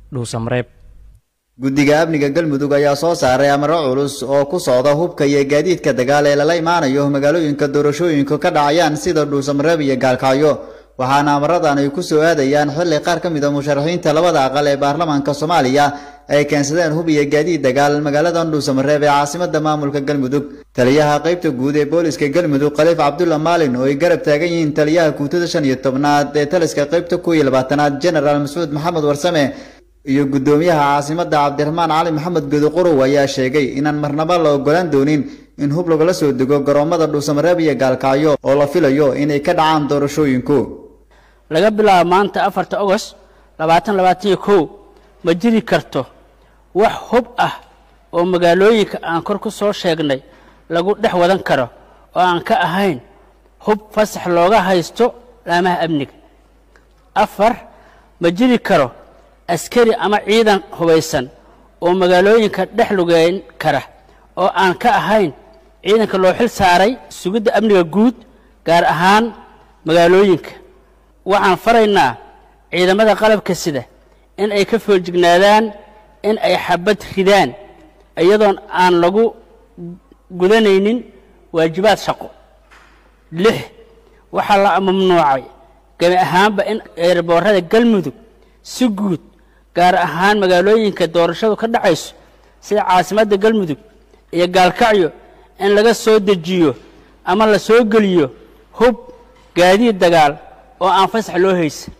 dhuusamareeb guddiga amniga galmudug ayaa soo saaray amaro culus oo ku socda hubka iyo gaadiidka dagaal ee lala imaanayo magaalooyinka doorashooyinku ka dhacayaan sida dhuusamareeb iyo gaalkacyo waxaana amaradan ay ku soo aadayaan xilli qaar ka mid a musharaxiinta labada aqal ee baarlamaanka soomaaliya ay keensadeen hub iyo gaadiid dagaal magaalada dhuusamareeb ee caasimada maamulka galmudug taliyaha qaybta guud ee booliska galmudug khaliif cabdulla maalin oo ay garab taagan yihiin taliyaha guutada shan iyo tobnaad ee taliska qaybta kow iyo labaatanaad genaraal mascuud maxamed warsame iyo guddoomiyaha caasimada cabdiraxmaan cali maxamed godoqorow ayaa sheegay inaan marnaba la ogolaan doonin in hub lagala soo dego garoomada dhuusamareeb iyo gaalkacyo oo la filayo inay ka dhacaan doorashooyinku laga bilaabo maanta afarta ogost labaatan labaatan iyo kow ma jiri karto wax hub ah oo magaalooyinka aan kor ku soo sheegnay lagu dhex wadan karo oo aan ka ahayn hub fasax looga haysto laamaha amniga afar ma jiri karo askari ama ciidan hubaysan oo magaalooyinka dhex lugeyn kara oo aan ka ahayn ciidanka loo xil saaray sugidda amniga guud gaar ahaan magaalooyinka waxaan faraynaa ciidamada qalabka sida in ay ka foojignaadaan in ay xabad ridaan iyadoon aan lagu gudanaynin waajibaad shaqo lix waxaa la mamnuucay gebi ahaanba in eerboorada galmudug si guud gaar ahaan magaalooyinka doorashadu ka dhacayso sida caasimadda galmudug iyo gaalkacyo in laga soo dejiyo ama la soo geliyo hub gaadiid dagaal oo aan fasax loo haysan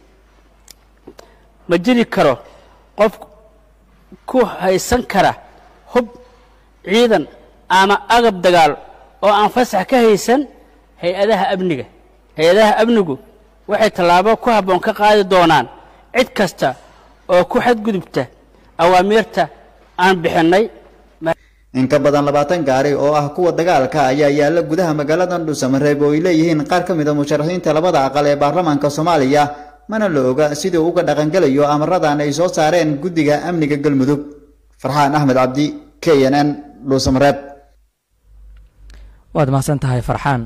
ma jiri karo qof ku haysan kara hub ciidan ama agab dagaal oo aan fasax ka haysan hay-adaha amniga hay-adaha amnigu waxay tallaabo ku habboon ka qaadi doonaan cid kasta oo ku xadgudubta awaamiirta aan bixinnay in ka badan labaatan gaari oo ah kuwa dagaalka ayaa yaalla gudaha magaalada dhuusamareeb oo ay leeyihiin qaar ka mid a musharaxiinta labada aqal ee baarlamaanka soomaaliya mana la oga sidii uga dhaqangelayo amaradan ay soo saareen guddiga amniga galmudug farxaan axmed cabdi k n n dhuusamareeb waad mahadsan tahay farxaan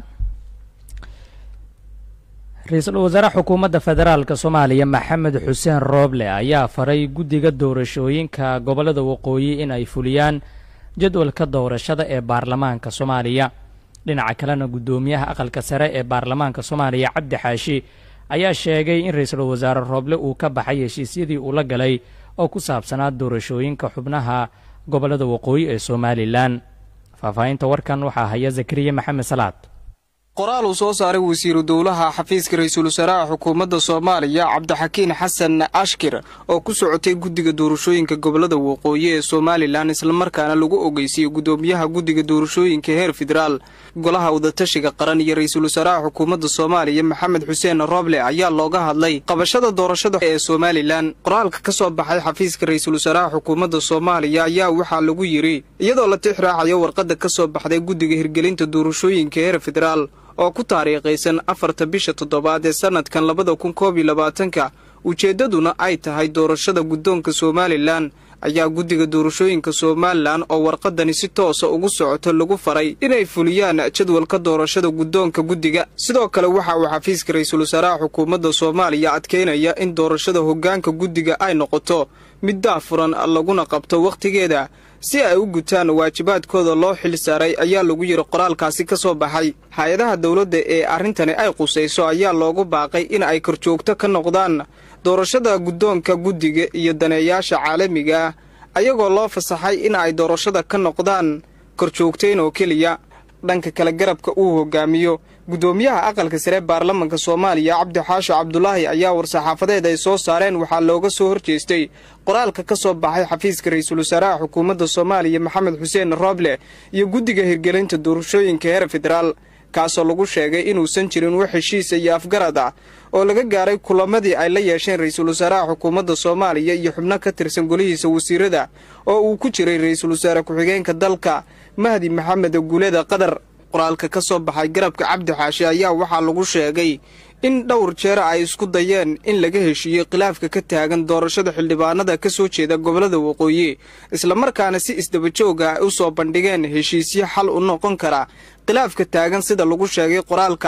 ra-iisul wasaare xukuumadda federaalka soomaaliya maxamed xuseen rooble ayaa faray guddiga doorashooyinka gobollada waqooyi in ay fuliyaan jadwalka doorashada ee baarlamaanka soomaaliya dhinaca kalena guddoomiyaha aqalka sare ee baarlamaanka soomaaliya cabdi xaashi ayaa sheegay in ra-iisul wasaare rooble uu ka baxay heshiisyadii uu la galay oo ku saabsanaa doorashooyinka xubnaha gobollada waqooyi ee somalilan faahfaahinta warkan waxaa haya zakariya maxamed salaad qoraal uu soo saaray wasiiru dowlaha xafiiska ra-iisul wasaaraha xukuumadda soomaaliya cabdixakiin xasan ashkir oo ku socotay guddiga doorashooyinka gobollada waqooyi ee somalilan islamarkaana lagu ogeysiiyey guddoomiyaha guddiga doorashooyinka heer federaal golaha wadatashiga qaran iyo ra-iisul wasaaraha xukuumadda soomaaliya maxamed xuseen roble ayaa looga hadlay qabashada doorashada ee somalilan qoraalka ka soo baxay xafiiska ra-iisul wasaaraha xukuumadda soomaaliya ayaa waxaa lagu yidhi iyadoo la tixraacayo warqadda ka soo baxday guddiga hirgelinta doorashooyinka heer federaal oo ku taariikhaysan afarta bisha toddobaad ee sannadkan labada kun koob iyo labaatanka ujeeddaduna ay tahay doorashada guddoonka somalilan ayaa guddiga doorashooyinka somalilan oo warqadani si toosa ugu socoto lagu faray inay fuliyaan jadwalka doorashada guddoonka guddiga sidoo kale waxa uu xafiiska ra-iisul wasaaraha xukuumadda soomaaliya adkeynaya in doorashada hoggaanka guddiga ay noqoto mid daafuran laguna qabto wakhtigeeda si ay u gutaan waajibaadkooda loo xil saaray ayaa lagu yidhi qoraalkaasi ka soo baxay hay-adaha dowladda ee arrintani ay qusayso ayaa loogu baaqay in ay korjoogto ka noqdaan doorashada guddoonka guddiga iyo daneeyaasha caalamiga ah ayagoo loo fasaxay in ay doorashada ka noqdaan korjoogtayn oo keliya dhanka kale garabka uu hogaamiyo guddoomiyaha aqalka sare baarlamanka soomaaliya cabdi xaasho cabdulaahi ayaa war-saxaafadeed ay soo saareen waxaa looga soo horjeestay qoraalka ka soo baxay xafiiska ra-iisul wasaaraha xukuumadda soomaaliya maxamed xuseen rooble iyo guddiga hirgelinta doorashooyinka heer federaal kaasoo lagu sheegay inuusan jirin wax heshiisa iyo afgarad ah oo laga gaaray kulamadii ay la yeesheen ra-iisul wasaaraha xukuumadda soomaaliya iyo xubno ka tirsan golihiisa wasiirada oo uu ku jiray ra-iisul wasaare ku-xigeenka dalka mahdi maxamed guuleda qadar qoraalka ka soo baxay garabka cabdi xaashi ayaa waxaa lagu sheegay in dhowr jeer ay isku dayeen in laga heshiiyey khilaafka ka taagan doorashada xildhibaanada ka soo jeeda gobollada waqooyi islamarkaana si isdabajooga ay u soo bandhigeen heshiisyo xal u noqon kara khilaafka taagan sida lagu sheegay qoraalka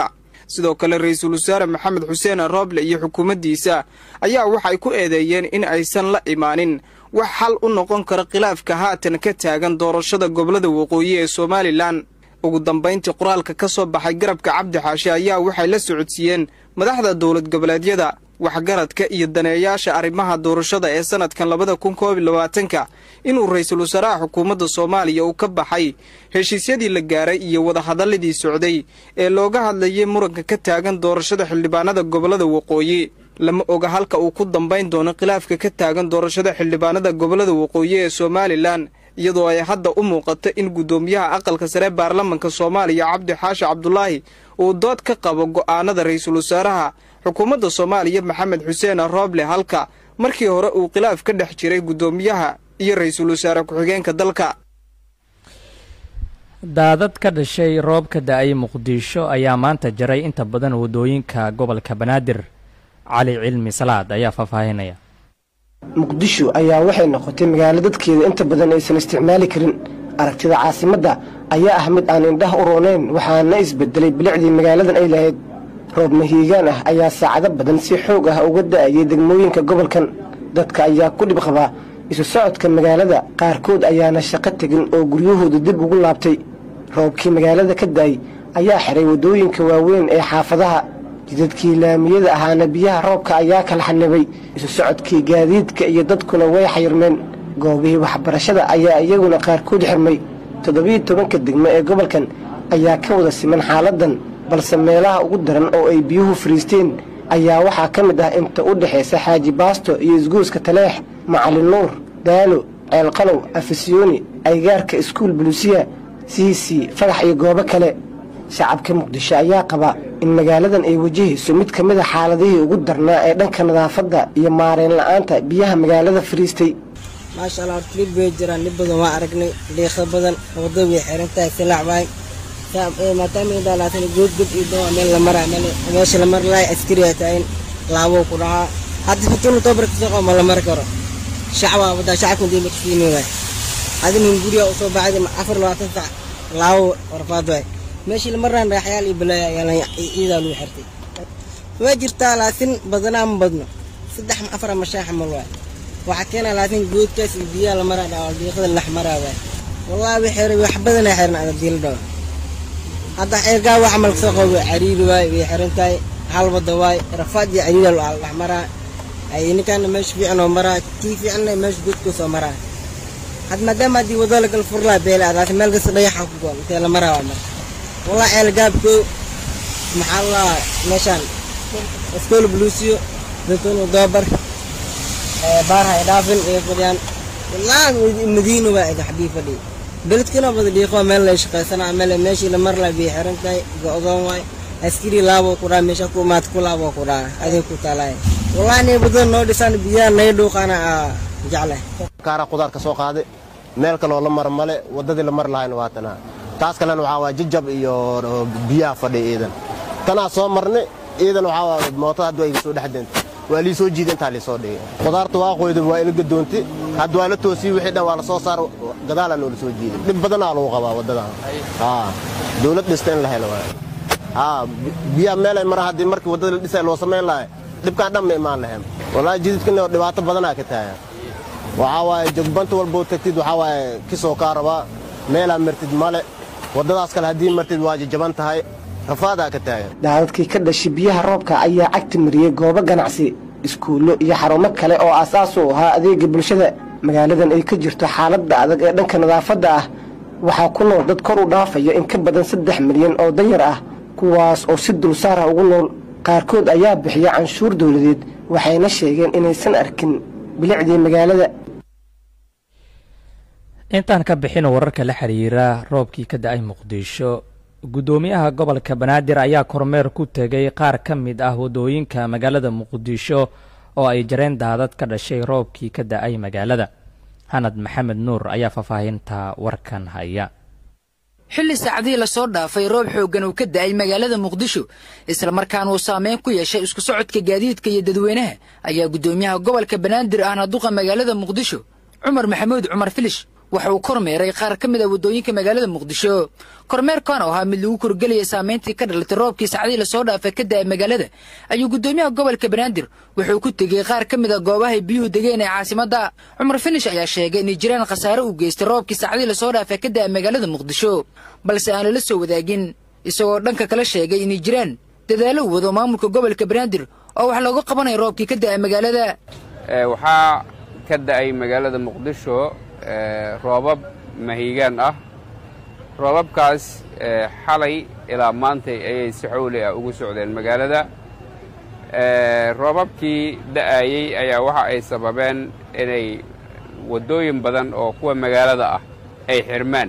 sidoo kale ra-iisul wasaare maxamed xuseen rooble iyo xukuumaddiisa ayaa waxay ku eedeeyeen in aysan la imaanin wax xal u noqon kara khilaafka haatan ka taagan doorashada gobollada waqooyi ee somalilan ugu dambayntii qoraalka ka soo baxay garabka cabdi xaashe ayaa waxay la socodsiiyeen madaxda dowlad goboleedyada waxgaradka iyo daneeyaasha arrimaha doorashada ee sanadkan labada kun koob iyo labaatanka inuu ra-iisul wasaaraha xukuumadda soomaaliya uu ka baxay heshiisyadii la gaaray iyo wadahadalladii socday ee looga hadlayay muranka ka taagan doorashada xildhibaanada gobollada waqooyi lama oga halka uu ku dambayn doono khilaafka ka taagan doorashada xildhibaanada gobollada waqooyi ee somalilan iyadoo ay hadda u muuqato in guddoomiyaha aqalka sare baarlamanka soomaaliya cabdi xaashi cabdulaahi uu dood ka qabo go'aanada ra-iisul wasaaraha xukuumadda soomaaliya maxamed xuseen rooble halka markii hore uu khilaaf ka dhex jiray guddoomiyaha iyo ra-iisul wasaare ku-xigeenka dalka daadad ka dhashay roob ka da-ay muqdisho ayaa maanta jaray inta badan waddooyinka gobolka banaadir cali cilmi salaad ayaa faahfaahinaya muqdisho ayaa waxay noqotay magaalo dadkeeda inta badan aysan isticmaali karin aragtida caasimadda ayaa ah mid aan indhaha u roonayn waxaana isbedelay bilicdii magaaladan ay lahayd roob mahiigaan ah ayaa saacado badan si xoog ah uga da'ayay degmooyinka gobolkan dadka ayaa ku dhib qabaa isu socodka magaalada qaarkood ayaana shaqo tegin oo guryahooda dib ugu laabtay roobkii magaalada ka da'ay ayaa xiray waddooyinka waaweyn ee xaafadaha jidadkii laamiyada ahaana biyaha roobka ayaa kala xanibay isu socodkii gaadiidka iyo dadkuna way xayirmeen goobihii waxbarashada ayaa iyaguna qaarkood xirmay toddobiiyo tobanka degmo ee gobolkan ayaa ka wada siman xaaladan balse meelaha ugu daran oo ay biyuhu fariisteen ayaa waxaa ka mid ah inta u dhexaysa xaaji baasto iyo isguuska taleex macalin nuur daalo ceelqalow afisyooni aygaarka iskuul buluusiya siisi fagax iyo goobo kale shacabka muqdisho ayaa qaba in magaaladan ay wajahayso mid ka mid a xaaladihii ugu darnaa ee dhanka nadaafadda iyo maareen la'aanta biyaha magaalada fariistay maasha allah horta dhib bay jiraan dhib badan waa aragnay dhiiqa badan wadda way xiran tahay silacbaay maadaama goodgod iyo dawa meel la maraa meesha la mari lahay askariya tahayn laaboo ku dhahaa hadda fatunu tobarka soo ma la mari karo shacbaa wadaa shacabka dii makasiini waay adin guriga usoo baxday afar labaatan sac laabo warfaad waay meeshii la maraan raaxyaal iyo balaaya ayaa ciidaa lagu xirtay waa jirtaa laakiin badanaa ma badno saddex afar ama shan xamal waay waxaa keena laakiin goodkaas iyo biyaha la maraa dhawa diiqada lax maraa waay wallaahi way xiray wax badanaa xiran ada diila dhawa hadda xeergaa wax camal kasoo qabo cariiri waay way xiran tahay hal wada waay rafaad iyo cariira dhex maraa ay ninkaana meesha fiican oo maraa kii fiicanna meesha goodkoosoo maraa had maadaama haddii wado lagal furlaa beela adaas meel kasta dhayaxa ku goon intee la maraa waa mar والله عيال قابكو محل الله مشان اسكول بلوسيو دتون ودوبر بارها إضافن إيقوديان والله مدينة بعد حبيبة دي بلد كنا بدي ديقوا مال ليش قيسنا عمل ماشي لمر لا بيحرن تاي قاضون واي askari laabo kuraa meesha ku maad ku laabo kuraa adin ku talaay wallahi ne badan noo dhisan biyaa nay dhuuqana jeclay kaara qudaar ka soo qaaday meel kaloo la mar male waddadii la mar lahayna waa tanaa taas kalena waxaa waa jijab iyo biyaha fadhiya iidan tanaa soo marnay iidan waxaa waa mootada hadda waa iga soo dhex deentay waa lii soo jiida intaa liisoo dhigay qudaarta waa qoyda waa ila gadoontay hadda waa la toosiyey wixii dhan waa la soo saar gadaalaa noola soo jiiday dhib badanaa lagu qabaa waddadan haa dawlad dhista in la helo waay haa biyaha meelay mara haddii markii waddada la dhisay loo samayn lahay dhibkaan dhan ma imaan lahayn wallaahi jididkana dhibaato badanaa ka taagan waxaa waaye jogbanta walboo tagtid waxaa waaye kisoo kaa rabaa meelaa martid male waddadaas kale haddii martid waa jajaban tahay rafaadaa ka taagan daadadkii ka dhashay biyaha roobka ayaa cagti mariyey goobo ganacsi iskuullo iyo xarumo kale oo aasaas u ahaa adeega bulshada magaaladan ay ka jirto xaaladda adag ee dhanka nadaafadda ah waxaa ku nool dad kor u dhaafaya in ka badan saddex milyan oo danyar ah kuwaas oo si dulsaar ah ugu nool qaarkood ayaa bixiya canshuur dawladeed waxayna sheegeen inaysan arkin bilicdii magaalada intaan ka bixin wararka la xiriira roobkii ka da-ay muqdisho guddoomiyaha gobolka banaadir ayaa kormeer ku tegay qaar ka mid ah waddooyinka magaalada muqdisho oo ay jareen daadad ka dhashay roobkii ka da-ay magaalada xanad maxamed nuur ayaa faahfaahinta warkan haya xilli saacadihii lasoo dhaafay roob xooggan uu ka da'ay magaalada muqdisho islamarkaana uu saameyn ku yeeshay isku socodka gaadiidka iyo dadweynaha ayaa guddoomiyaha gobolka banaadir ahna duqa magaalada muqdisho cumar maxamuud cumar filish waxa uu kormeeray qaar ka mid a waddooyinka magaalada muqdisho kormeerkan oo ahaa mid lagu korgelaya saamayntii ka dhalatay roobkii sacdii lasoo dhaafay ka da'ay magaalada ayuu guddoomiyaha gobolka banaadir wuxuu ku tegey qaar ka mid a goobahay biyuhu degeen ee caasimadda cumar finish ayaa sheegay inay jiraan khasaare uu geystay roobkii sacdii lasoo dhaafay ka da'ay magaalada muqdisho balse aan lala soo wadaagin isagoo dhanka kala sheegay inay jiraan dadaallo u wado maamulka gobolka banaadir oo wax looga qabanaya roobkii ka da'ay magaalada waxaa ka da'ay magaalada muqdisho roobab mahiigaan ah roobabkaas xalay ilaa maantay ayay si xowli ah ugu socdeen magaalada roobabkii da'ayey ayaa waxa ay sababeen inay waddooyin badan oo kuwa magaalada ah ay xirmaan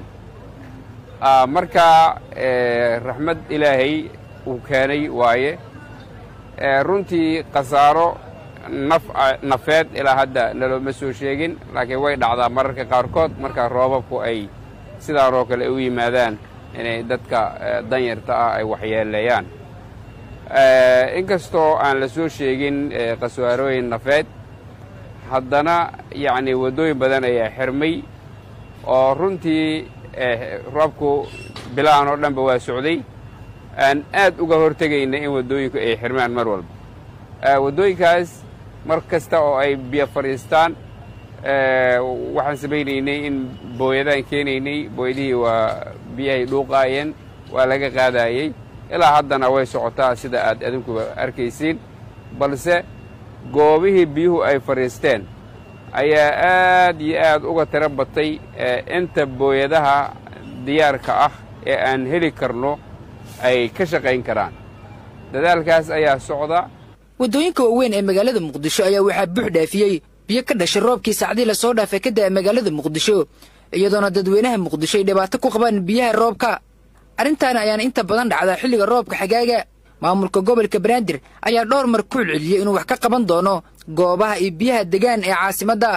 marka raxmad ilaahay uu keenay waaye runtii khasaaro nafeed ilaa hadda nalooma soo sheegin laakiin way dhacdaa mararka qaarkood marka roobabku ay sidaanoo kale u yimaadaan inay dadka danyarta ah ay waxyeeleeyaan inkastoo aan la soo sheegin khasaarooyin nafeed haddana yacni waddooyin badan ayaa xirmay oo runtii roobku bilahan oo dhanba waa socday aan aad uga hortegayna in waddooyinku ay xirmaan mar walba waddooyinkaas mar kasta oo ay biyo fadhiistaan waxaan samaynaynay in booyadaan keenaynay booyadihii waa biyahay dhuuqaayeen waa laga qaadaayey ilaa haddana way socotaa sida aad adinkuba arkaysiin balse goobihii biyuhu ay fadhiisteen ayaa aad iyo aad uga tiro batay inta booyadaha diyaarka ah ee aan heli karno ay ka shaqayn karaan dadaalkaas ayaa socda waddooyinka waaweyn ee magaalada muqdisho ayaa waxaa buux dhaafiyey biyo ka dhashay roobkii sacdii lasoo dhaafay ka da'a magaalada muqdisho iyadoona dadweynaha muqdisho ay dhibaato ku qabaan biyaha roobka arrintaana ayaana inta badan dhacdaa xilliga roobka xagaaga maamulka gobolka banaadir ayaa dhowr mar ku celceliyey inuu wax ka qaban doono goobaha iyo biyaha degaan ee caasimadda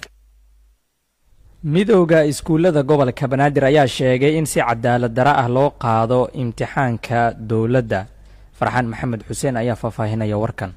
midowda iskuullada gobolka banaadir ayaa sheegay in si cadaalad dara ah loo qaado imtixaanka dowladda farxaan maxamed xuseen ayaa faahfaahinaya warkan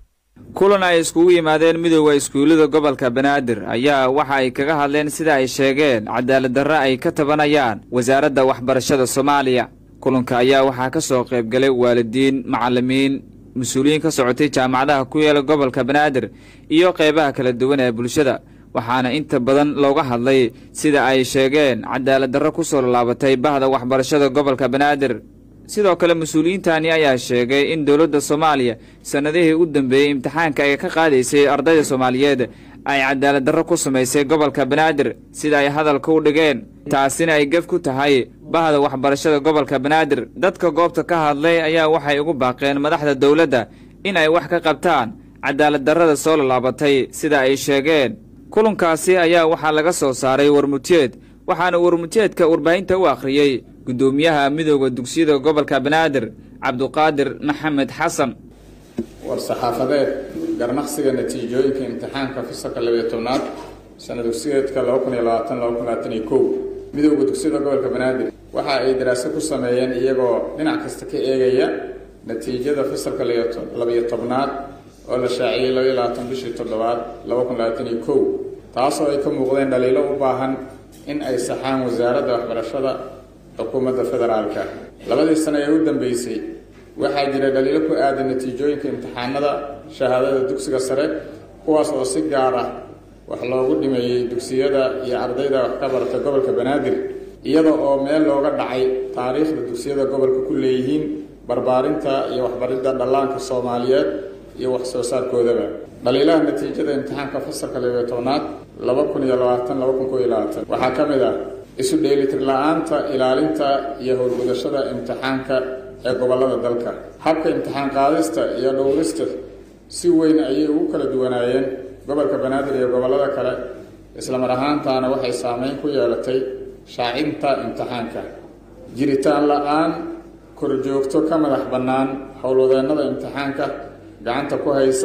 kulan ay iskugu yimaadeen midowda iskuullada gobolka banaadir ayaa waxa ay kaga hadleen sida ay sheegeen cadaalad darre ay ka tabanayaan wasaaradda waxbarashada soomaaliya kulanka ayaa waxaa ka soo qaybgalay waalidiin macallimiin mas-uuliyiin ka socotay jaamacadaha ku yeela gobolka banaadir iyo qaybaha kala duwan ee bulshada waxaana inta badan looga hadlay sida ay sheegeen cadaalad darro ku soo laalaabatay bahda waxbarashada gobolka banaadir sidoo kale mas-uuliyiintani ayaa sheegay in dowladda soomaaliya sannadihii u dambeeyey imtixaanka ay ka qaadaysay ardayda soomaaliyeed ay cadaalad darro ku samaysay gobolka banaadir sida ay hadalka u dhigeen taasina ay gef ku tahay bahda waxbarashada gobolka banaadir dadka goobta ka hadlay ayaa waxay ugu baaqeen madaxda dowladda in ay wax ka qabtaan cadaalad darrada soo laalaabatay sida ay sheegeen kulankaasi ayaa waxaa laga soo saaray warmutiyeed waxaana warmutiyeedka warbaahinta u akhriyey guddoomiyaha midooda dugsiyada gobolka banaadir cabduqaadir maxamed xasan war-saxaafadeed garnaqsiga natiijooyinka imtixaanka fasalka labiyo tobnaad sana dugsiyeedka laba kun iyo labaatan laba kun labaatan iyo kow midooda dugsiyada gobolka banaadir waxa ay daraaso ku sameeyeen iyagoo dhinac kasta ka eegaya natiijada fasalka labiyo tobnaad oo la shaaciyey labaiyo labaatan bishii toddobaad laba kun labaatan iyo kow taasoo ay ka muuqdeen dhaliilo u baahan in ay saxaan wasaaradda waxbarashada xukuumadda federaalka labadii sano ee u dambeysay waxaa jira dhaliilo ku aadan natiijooyinka imtixaanada shahaadada dugsiga sare kuwaas oo si gaar ah wax loogu dhimeeyey dugsiyada iyo ardayda wax ka barata gobolka banaadir iyada oo meel looga dhacay taariikhda dugsiyada gobolka ku leeyihiin barbaarinta iyo waxbaridda dhallaanka soomaaliyeed iyo wax soo saarkoodaba dhaliilaha natiijada imtixaanka fasalka labiyo tobnaad laba kun iyo labaatan laba kun koiyo labaatan waxaa ka mid ah isu dheelitir la-aanta ilaalinta iyo howlgudashada imtixaanka ee gobollada dalka habka imtixaan qaadista iyo dhowrista si weyn ayay ugu kala duwanaayeen gobolka banaadir iyo gobollada kale islamar ahaantaana waxay saameyn ku yeelatay shaacinta imtixaanka jiritaan la-aan korjoogto ka madax bannaan howlwadeennada imtixaanka gacanta ku haysa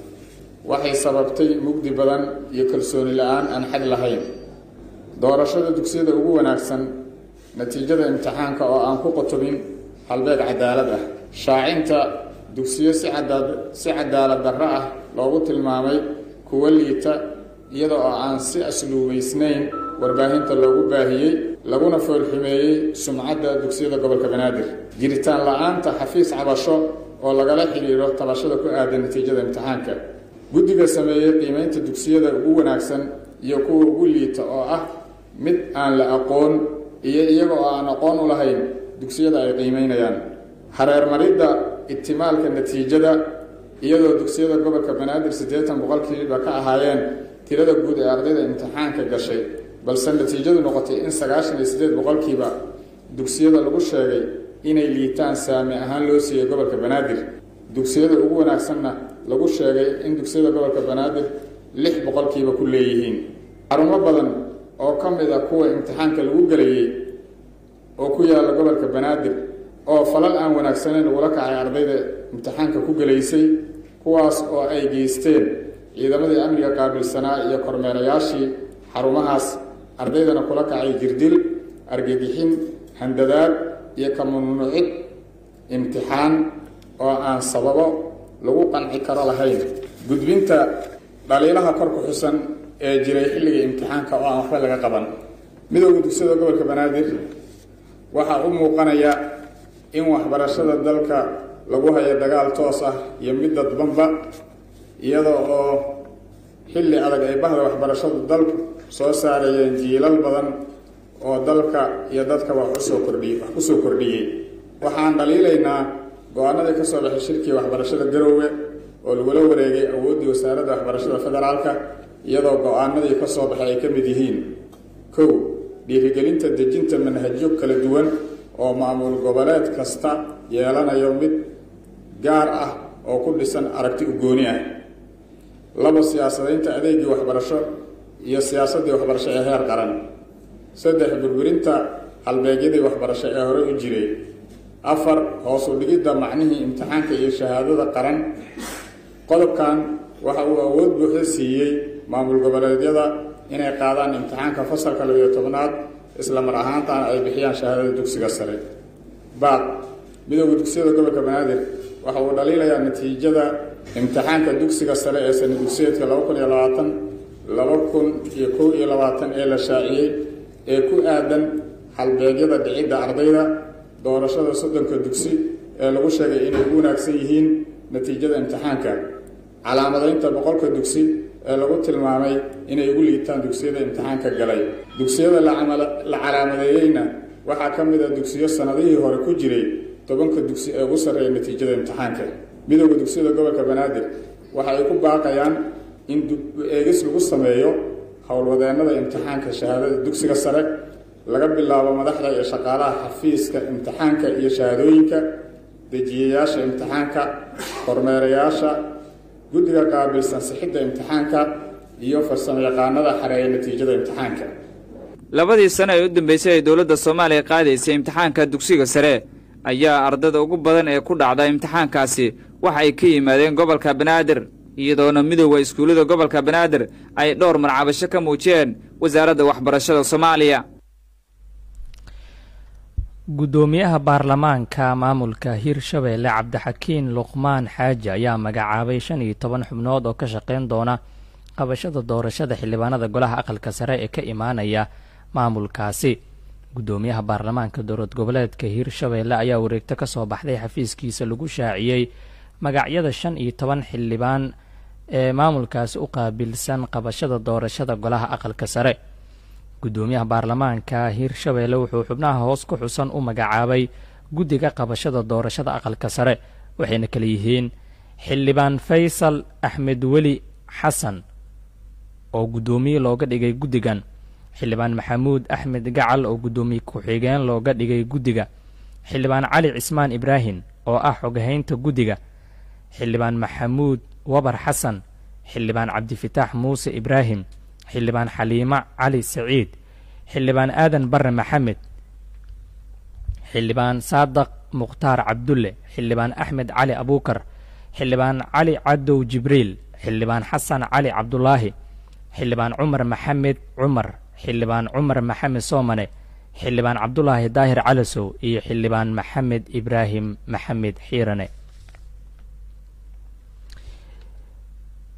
waxay sababtay mugdi badan iyo kalsooni la-aan aan xad lahayn doorashada dugsiyada ugu wanaagsan natiijada imtixaanka oo aan ku qotobin halbeeg cadaalad ah shaacinta dugsiyo si si cadaalad darro ah loogu tilmaamay kuwo liita iyada oo aan si asluubaysnayn warbaahinta loogu baahiyey laguna foolxumeeyey sumcadda dugsiyada gobolka banaadir jiritaan la-aanta xafiis cabasho oo lagala xidhiidho tabashada ku aadan natiijada imtixaanka guddiga sameeyey qiimaynta dugsiyada ugu wanaagsan iyo kuwa ugu liita oo ah mid aan la aqoon iyo iyaga oo aan aqoon u lahayn dugsiyada ay qiimaynayaan hareermaridda ibtimaalka natiijada iyadoo dugsiyada gobolka banaadir siddeetan boqolkiiba ka ahaayeen tirada guud ee ardayda imtixaanka gashay balse natiijadu noqotay in sagaashan iyo siddeed boqolkiiba dugsiyada lagu sheegay inay liitaan saami ahaan loo siiyey gobolka banaadir dugsiyada ugu wanaagsanna lagu sheegay in dugsiyada gobolka banaadir lix boqolkiiba ku leeyihiin xarumo badan oo ka mid a kuwa imtixaanka lagu gelayey oo ku yaalla gobolka banaadir oo falal aan wanaagsaneyn lagula kacay ardayda imtixaanka ku gelaysay kuwaas oo ay geysteen ciidamadii amniga qaabilsanaa iyo kormeerayaashii xarumahaas ardaydana kula kacay jirdil argagixin handadaad iyo ka mamnuucid imtixaan oo aan sababo lagu qanci karo lahayn gudbinta dhaliilaha kor ku xusan ee jiray xilliga imtixaanka oo aan waxba laga qaban midowda dugsiyada gobolka banaadir waxaa u muuqanaya in waxbarashada dalka lagu hayo dagaal toos ah iyo mid dadbanba iyada oo xilli adag ay bahda waxbarashadu dalku soo saarayeen jiilal badan oo dalka iyo dadka wax usoo kordhiy wax kusoo kordhiyey waxaan dhaliilaynaa go-aanadii ka soo baxay shirkii waxbarashada garoowe oo lagula wareegay awooddii wasaaradda waxbarashada federaalka iyadoo go-aanadii ka soo baxay ay ka mid yihiin kow dhiirigelinta dejinta manhajyo kala duwan oo maamul goboleed kasta yeelanayo mid gaar ah oo ku dhisan aragti ugooni ah labo siyaasadaynta adeegii waxbarasho iyo siyaasaddii waxbarasho ee heer qaran saddex burburinta halbeegyadii waxbarasho ee hore u jiray afar hoos u dhigidda macnihii imtixaanka iyo shahaadada qaran qodobkan waxa uu awood buuxda siiyey maamul goboleedyada inay qaadaan imtixaanka fasalka labiyo tobnaad isla mar ahaantaana ay bixiyaan shahaadada dugsiga sare baaq midowda dugsiyada gobolka banaadir waxa uu dhaliilayaa natiijada imtixaanka dugsiga sare ee sana dugsiyeedka laba kun iyo labaatan laba kun iyo kow iyo labaatan ee la shaaciyey ee ku aadan halbeegyada dhicidda ardayda doorashada soddonka dugsi ee lagu sheegay inay ugu wanaagsan yihiin natiijada imtixaanka calaamadaynta boqolka dugsi ee lagu tilmaamay inay ugu liitaan dugsiyada imtixaanka galay dugsiyada la calaamadeeyeyna waxaa ka mid a dugsiyo sannadihii hore ku jiray tobanka dugsi ee ugu sarreeya natiijada imtixaanka midowda dugsiyada gobolka banaadir waxa ay ku baaqayaan in eegis lagu sameeyo howlwadeennada imtixaanka shahaadada dugsiga sare laga bilaabo madaxda iyo shaqaalaha xafiiska imtixaanka iyo shahaadooyinka dejiyayaasha imtixaanka kormeerayaasha guddiga qaabilsan sixidda imtixaanka iyo farsamo yaqaanada xareeya natiijada imtixaanka labadii sano ee u dambeysay ay dowladda soomaaliya qaadaysay imtixaanka dugsiga sare ayaa ardada ugu badan ee ku dhacda imtixaankaasi waxa ay ka yimaadeen gobolka banaadir iyadoona midowda iskuullada gobolka banaadir ay dhowr marcabasho ka muujiyeen wasaaradda waxbarashada soomaaliya guddoomiyaha baarlamaanka maamulka hirshabeelle cabdixakiin luqmaan xaaji ayaa magacaabay shan iyo toban xubnood oo ka shaqayn doona qabashada doorashada xildhibaanada golaha aqalka sare ee ka imaanaya maamulkaasi guddoomiyaha baarlamaanka dowlad goboleedka hirshabeelle ayaa wareegto ka soo baxday xafiiskiisa lagu shaaciyey magacyada shan iyo toban xildhibaan ee maamulkaasi u qaabilsan qabashada doorashada golaha aqalka sare guddoomiyaha baarlamaanka hirshabeelle wuxuu xubnaha hoos ku xusan u magacaabay guddiga qabashada doorashada aqalka sare waxayna kala yihiin xildhibaan faysal axmed weli xasan oo guddoomiye looga dhigay guddigan xildhibaan maxamuud axmed gacal oo guddoomiye ku-xigeen looga dhigay guddiga xildhibaan cali cismaan ibraahim oo ah xogahaynta guddiga xildhibaan maxamuud wabar xasan xildhibaan cabdifitaax muuse ibraahim xildhibaan xaliimo cali saciid xildhibaan aadan barre maxamed xildhibaan saadaq mukhtaar cabdulle xildhibaan axmed cali abuukar xildhibaan cali cadow jibriil xildhibaan xasan cali cabdulaahi xildhibaan cumar maxamed cumar xildhibaan cumar maxamed soomane xildhibaan cabdulaahi daahir calasow iyo xildhibaan maxamed ibraahim maxamed xiirane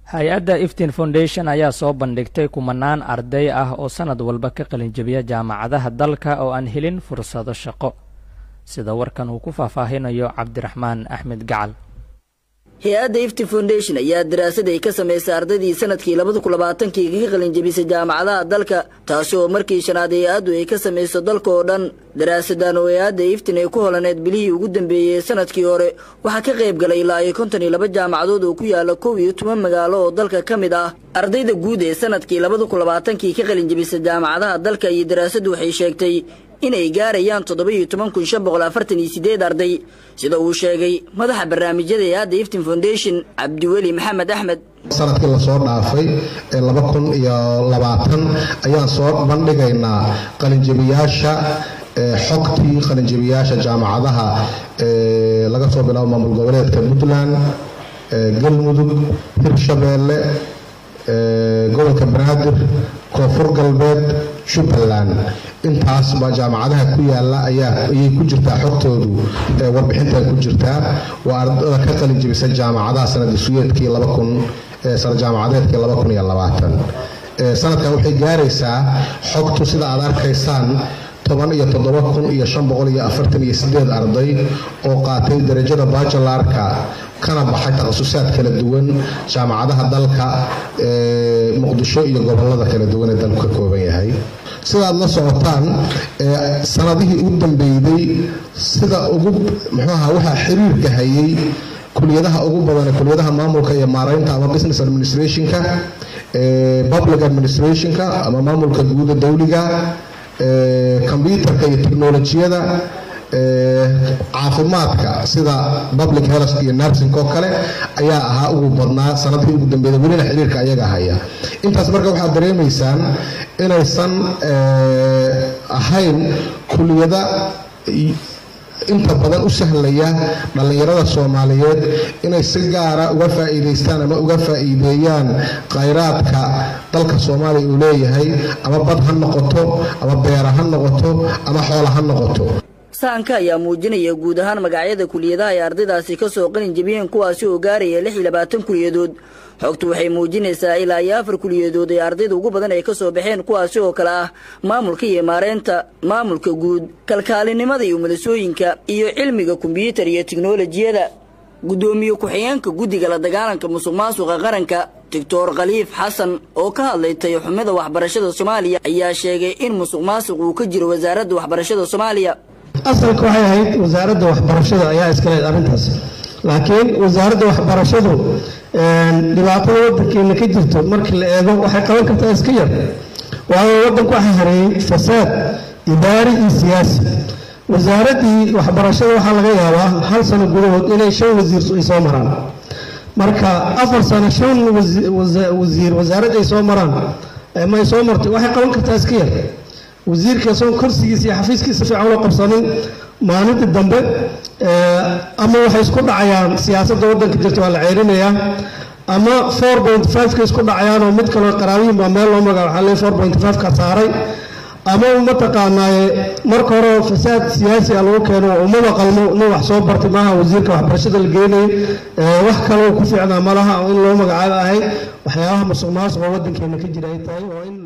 hay-adda iftin foundation ayaa soo bandhigtay kumanaan arday ah oo sannad walba ka qalinjabiya jaamacadaha dalka oo aan helin fursado shaqo sida warkan uu ku faahfaahinayo cabdiraxmaan axmed gacal hay-adda ifti foundation ayaa daraasad ay ka samaysay ardaydii sanadkii labada kun labaatankii kaga qalinjabisay jaamacadaha dalka taasi oo markii shanaad hay-addu ay ka samayso dalka oo dhan daraasadan oo hay-adda iftin ay ku holaneed bilihii ugu dambeeyey sanadkii hore waxaa ka qayb galay ilaa iyo konton iyo laba jaamacadood oo ku yaala kow iyo toban magaalo oo dalka ka mid ah ardayda guud ee sanadkii labada kun labaatankii ka qalinjabisay jaamacadaha dalka iyo daraasaddu waxay sheegtay inay gaarayaan toddoba iyo toban kun shan boqol afartan iyo sideed arday sida uu sheegay madaxa barnaamijyada hay-adda iftin foundation cabdiweli maxamed axmed sanadkii lasoo dhaafay ee laba kun iyo labaatan ayaan soo bandhigaynaa qalinjabiyaasha xogtii qalinjabiyaasha jaamacadaha laga soo bilaabo maamul goboleedka puntland galmudug hirshabeelle gobolka banaadir koonfur galbeed jubbaland intaasba jaamacadaha ku yaala ayay ku jirtaa xogtoodu warbixinta ku jirtaa waa ardada ka qalin jebisa jaamacadaha sanadisuyeedkii sana jaamacadeedkii sanadkan waxay gaaraysaa xogtu sida aad arkaysaan toban iyo toddoba kun iyo shan boqol iyo afartan iyo sideed arday oo qaatay darajada bajalarka kana baxay takhasusaad kala duwan jaamacadaha dalka muqdisho iyo gobolada kala duwan ee dalku ka kooban yahay sidaad la socotaan sanadihii u dambeeyey sida ugu muxuuaha waxaa xiriirka hayay kuliyadaha ugu badan kuliyadaha maamulka iyo maaraynta ama business administrationka public administrationka ama maamulka guuda dowliga kombyutarka iyo teknolojiyada caafimaadka sida public health iyo nursing oo kale ayaa ahaa ugu badnaa sanadkii ugu dambeeyay welina xiriirka ayaga haya intaas marka waxaad dareemaysaan inaysan ahayn kuliyada inta badan u sahlaya dhallinyarada soomaaliyeed inay si gaara uga faa'iidaystaan ama uga faa'iideeyaan khayraadka dalka soomaaliya uu leeyahay ama bad ha noqoto ama beera ha noqoto ama xoola ha noqoto sahanka ayaa muujinaya guud ahaan magacyada kuliyadaha ay ardaydaasi ka soo qalin jebiyeen kuwaasi oo gaaraya lix iyo labaatan kuliyadood xogtu waxay muujinaysaa ilaa iyo afar kuliyadood ee ardayda ugu badan ay ka soo baxeen kuwaasi oo kale ah maamulka iyo maareynta maamulka guud kalkaalinimada iyo madasooyinka iyo cilmiga kombyuutar iyo tiknolojiyada guddoomiye ku-xigeenka guddiga la dagaalanka musuq maasuqa qaranka doctor khaliif xasan oo ka hadlay tayaxumida waxbarashada soomaaliya ayaa sheegay in musuq maasuq uu ka jiro wasaaradda waxbarashada soomaaliya asalka waxay ahayd wasaaradda waxbarashada ayaa iska leed arrintaas laakiin wasaaradda waxbarashadu dhibaatada waddankeena ka jirto markii la eego waxay qaban kartaa iska yar waayo waddanku waxaa hareeyey fasaad idaari iyo siyaasi wasaaraddii waxbarashada waxaa laga yaabaa hal sano gudahood inay shan wasiir ay soo maraan marka afar sano shan wasiir wasaarad ay soo maraan ma ay soo martay waxay qaban kartaa iska yar wasiirka isagoon korsigiisa iyo xafiiskiisa fiican loo qabsanin maalinta dambe ama waxay isku dhacayaan siyaasadda waddanka jirta waa la ceerinayaa ama four point five-ka isku dhacayaan oo mid kaloo qaraabihin baa meel loo magaca waxaa leeyahay four point five-ka saaray ama mataqaanaaye marka hore fasaad siyaasi a lagu keeno umaba qalmo nin wax soo bartay maaha wasiirka waxbarashada la geenayay wax kaloo ku fiicnaa malaha oo in loo magacaabo ahayd waxyaabaha musuq maasuq oo waddankeena ka jira ay tahay oo in